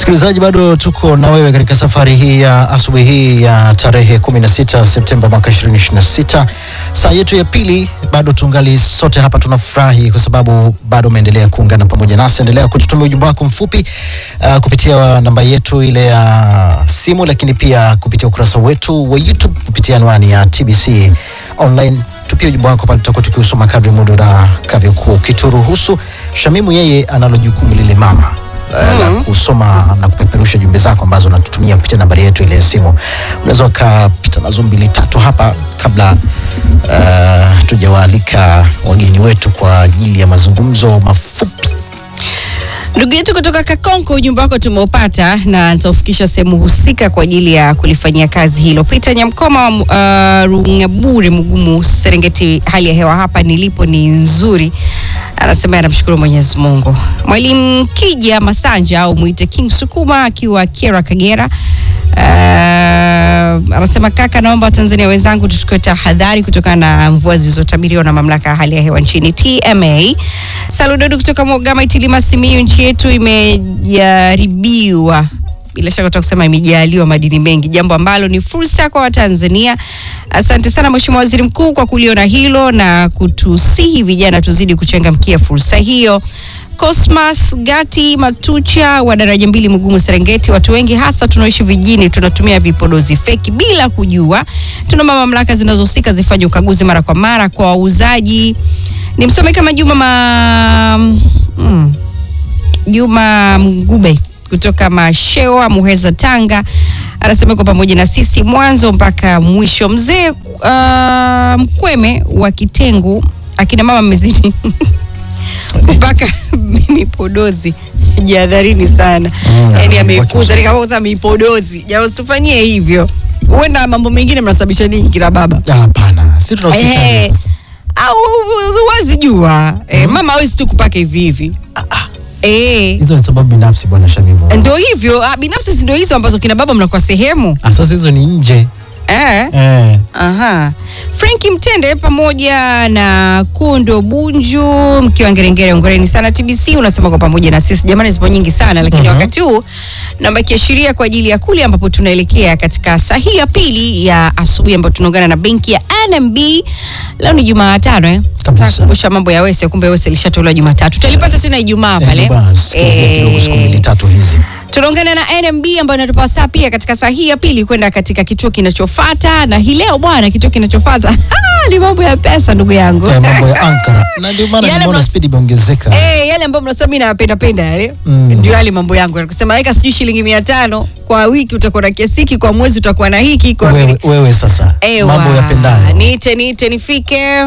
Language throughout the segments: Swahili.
Msikilizaji, bado tuko na wewe katika safari hii ya asubuhi hii ya tarehe 16 Septemba mwaka 2026, saa yetu ya pili. Bado tungali sote hapa, tunafurahi kwa sababu bado umeendelea kuungana pamoja nasi. Endelea kututumia ujumbe wako mfupi uh, kupitia namba yetu ile ya simu, lakini pia kupitia ukurasa wetu wa YouTube kupitia anwani ya TBC online tupia ujumbe wako pale, tutakuwa tukiusoma kadri muda utakavyokuwa ukituruhusu. Shamimu yeye analo jukumu lile mama mm. la kusoma na kupeperusha jumbe zako ambazo unatutumia kupitia nambari yetu ile ya simu. Unaweza ukapita nazo mbili tatu hapa kabla uh, tujawaalika wageni wetu kwa ajili ya mazungumzo mafupi. Ndugu yetu kutoka Kakonko, ujumbe wako tumeupata na nitaufikisha sehemu husika kwa ajili ya kulifanyia kazi hilo. Peter Nyamkoma wa uh, Rungabure Mugumu, Serengeti, hali ya hewa hapa nilipo ni nzuri, anasema anamshukuru Mwenyezi Mungu. Mwalimu Kija Masanja au mwite King Sukuma akiwa Kiera, Kagera Uh, anasema kaka, naomba Watanzania wenzangu tuchukue tahadhari kutokana na mvua zilizotabiriwa na mamlaka ya hali ya hewa nchini TMA. Saludodo kutoka Mogama Itilima Simiyu, nchi yetu imejaribiwa bila shaka utaka kusema imejaliwa madini mengi, jambo ambalo ni fursa kwa Watanzania. Asante sana Mheshimiwa Waziri Mkuu kwa kuliona hilo na kutusihi vijana tuzidi kuchangamkia fursa hiyo. Cosmas Gati Matucha wa daraja mbili Mugumu Serengeti, watu wengi hasa tunaoishi vijijini tunatumia vipodozi feki bila kujua. Tunaomba mamlaka zinazohusika zifanye ukaguzi mara kwa mara kwa wauzaji. Ni msome kama Juma ma... mm. Juma Mgube kutoka Mashewa Muheza Tanga anasema kwa pamoja na sisi mwanzo mpaka mwisho. Mzee uh, Mkweme wa Kitengu, akina mama mmezidi kupaka mipodozi jihadharini sana. Mm, Yani waki- ameikuza nikauza mipodozi, jamaa usifanyie hivyo, huenda mambo mengine mnasababisha ninyi kina baba Ah, Hapana, si tunahusika Eh, sasa. au huwezi jua eh, mama hawezi tu kupaka hivi hivi eh, Hizo ni sababu binafsi bwana Shamimu. ndio hivyo ah, binafsi si ndio hizo ambazo kina baba mnakuwa sehemu Ah, Sasa hizo ni nje eh. eh. Aha. Franki Mtende pamoja na Kundo Bunju mkiwa Ngerengere, ongereni sana TBC. Unasema kwa pamoja na sisi jamani, zipo nyingi sana lakini Mhm. wakati huu namba kiashiria kwa ajili ya kule ambapo tunaelekea katika saa hii ya pili ya asubuhi ambapo tunaungana na benki ya NMB. Leo ni Jumatano eh? Kabisa. Nataka kukumbusha mambo ya Wese, kumbe Wese lishatolewa Jumatatu. Tutalipata tena Ijumaa Eh, pale. bwana, sikilizia kidogo siku mbili tatu hizi. Tunaungana na NMB ambayo inatupa saa pia katika saa hii ya pili kwenda katika kituo kinachofuata, na hii leo bwana, kituo kinachofuata ni mambo ya pesa, ndugu yangu Eh, mambo ya Ankara na ndio maana Yale nimeona mnas- spidi imeongezeka. Eh, yale ambayo mnasema mimi napenda penda yale Mm. ndio yale mambo yangu ya kusema weka sijui shilingi mia tano kwa wiki utakuwa na kiasi hiki, kwa mwezi utakuwa na hiki, kwa Wewe, wewe sasa Ewa, mambo yapendayo. niite niite nifike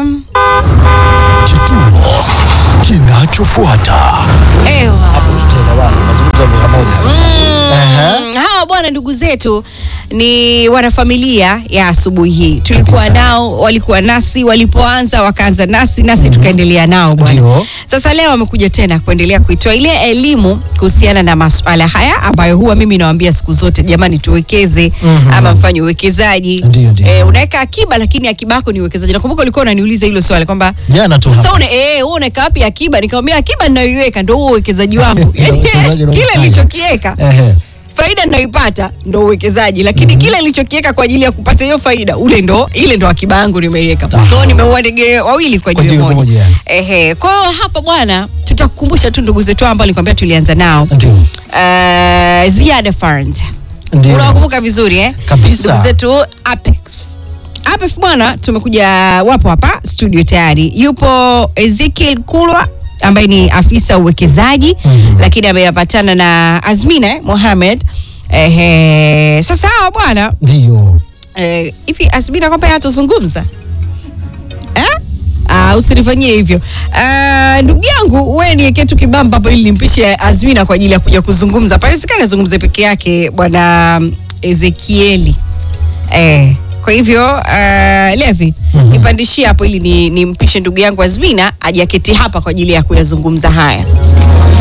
Kituo kinachofuata. Ewa. Hapo tutaelewana, mazungumzo ya lugha moja sasa. Ehe. Mm, hawa bwana ndugu zetu ni wanafamilia ya asubuhi hii tulikuwa Kabisa. nao walikuwa nasi walipoanza wakaanza nasi nasi tukaendelea nao bwana Ndio. sasa leo wamekuja tena kuendelea kuitoa ile elimu kuhusiana na masuala haya ambayo huwa mimi nawaambia siku zote jamani tuwekeze Mhm. ama mfanye uwekezaji Ndio, ndio. eh, unaweka akiba lakini akiba yako ni uwekezaji nakumbuka ulikuwa unaniuliza hilo swali kwamba Jana tu sasa hapa. une, eh, wewe unaweka wapi akiba nikamwambia akiba ninayoiweka ndio huo uwekezaji wangu Ndio yani uwekezaji kile unaofanya. nilichokiweka Ehe. faida ninayoipata ndo uwekezaji lakini kile nilichokiweka kwa ajili ya kupata hiyo faida ule ndo ile ndo akiba yangu nimeiweka kwa hiyo Aha. nimeua ndege wawili kwa Kwa jiwe jiwe moja moja, yani. ehe kwa hiyo hapa bwana tutakukumbusha tu ndugu zetu ambao nilikwambia tulianza nao Ndio. uh, ziada fund Ndio. unawakumbuka vizuri eh Kabisa. ndugu zetu apex apex bwana tumekuja wapo hapa studio tayari yupo ezekiel kulwa ambaye ni afisa uwekezaji Mhm. lakini ameyapatana na azmina eh, mohamed Ehe, sasa hawa bwana Ndio. eh, hivi azmina kwamba yeye atazungumza eh? Ah, usinifanyie hivyo Ah, ndugu yangu we niwekee tu kibamba hapo ili nimpishe azmina kwa ajili ya kuja kuzungumza pawezekani azungumze peke yake bwana ezekieli eh, kwa hivyo uh, levi Mhm. nipandishie hapo ili ni- nimpishe ndugu yangu azmina ajaketi hapa kwa ajili ya kuyazungumza haya